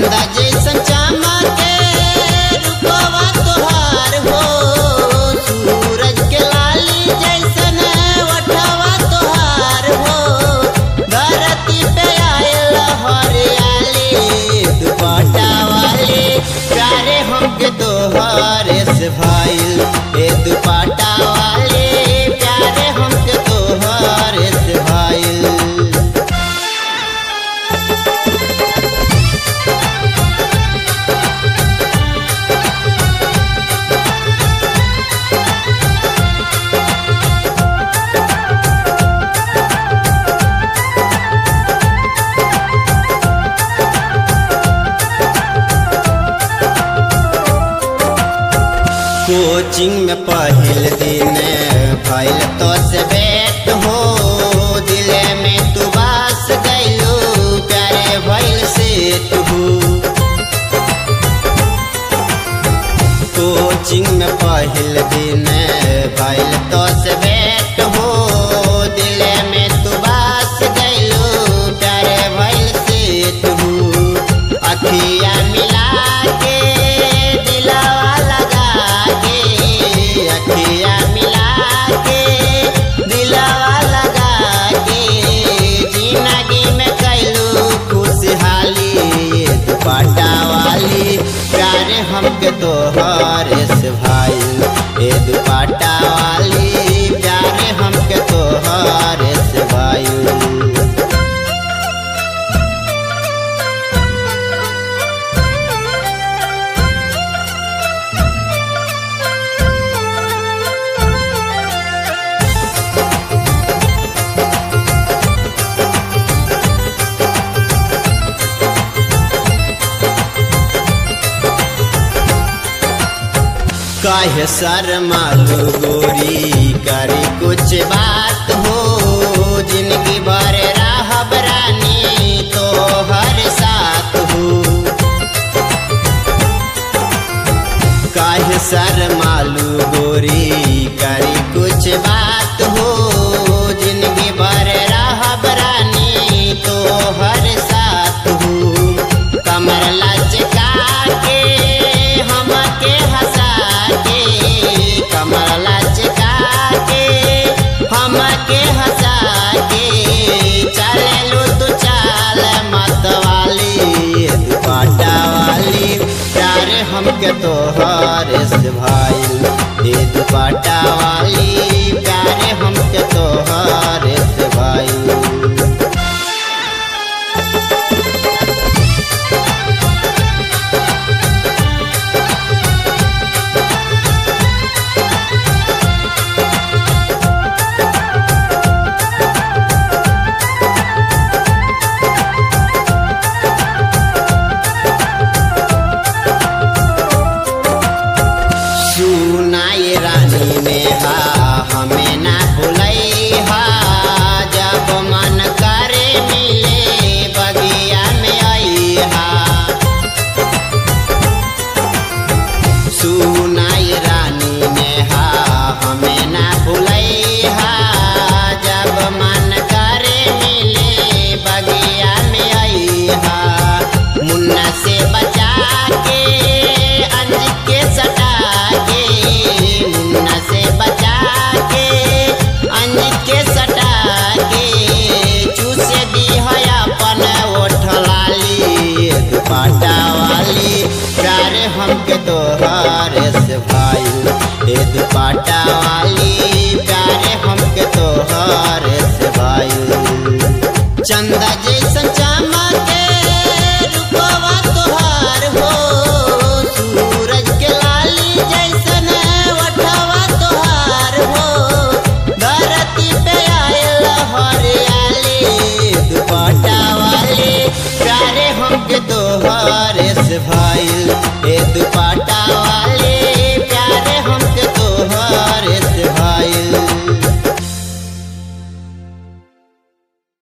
चंदा जैसन चमके रूपवा तोहार हो सूरज के लाली जैसन ओठवा तोहार हो धरती पे आयल हरियाली दुपट्टा वाली प्यारे हमके तोहरे से भाईल ए दुपट्टा वाली प्यारे हमके तोहरे से भाईल कोचिंग में पहिल दिन भइल तो से भेंट हो दिले में तू बास गइलू प्यारे भइल से तू कोचिंग में पहिल दिन भइल तो से भेंट हो दिले में तू बास गइलू प्यारे भइल से तू अखिया मिला के दिलावा लगा के अखिया मिला के दिलावा लगा के जिंदगी में कैलू खुशहाली दुपट्टा वाली प्यारे हमके तोहरे से भाई ए दुपट्टा वाली प्यारे हमके तोहरे से भाई काहे शर्मालू गोरी करी कुछ बात हो जिंदगी भर राहब रानी तो हर साथ हो काहे शर्मालू गोरी करी कुछ बात हो जिंदगी भर राहब रानी तो हर साथ हो कमर लचका के हमके हंसा के कमर लचका के हमके हंसा के चललू तू चाल मत वाली दुपट्टा वाली प्यारे हमके तोहरे से भाई ये दुपट्टा वाली प्यारे हमके तोहरे से भाई सुनाई रानी नेहा हमें ना भुलई हा जब मन करे मिले बगिया में आई हा सुनाई रानी नेहा हमें ना भुलई हा जब मन करे मिले बगिया में आई हा मुन्ना से बचा के अंज के सटा के मुन्ना से बचा के अंज के सटा के चूसे दी है अपन ओठ लाली दुपट्टा वाली प्यारे हमके तोहरे से भाई ए दुपट्टा वाली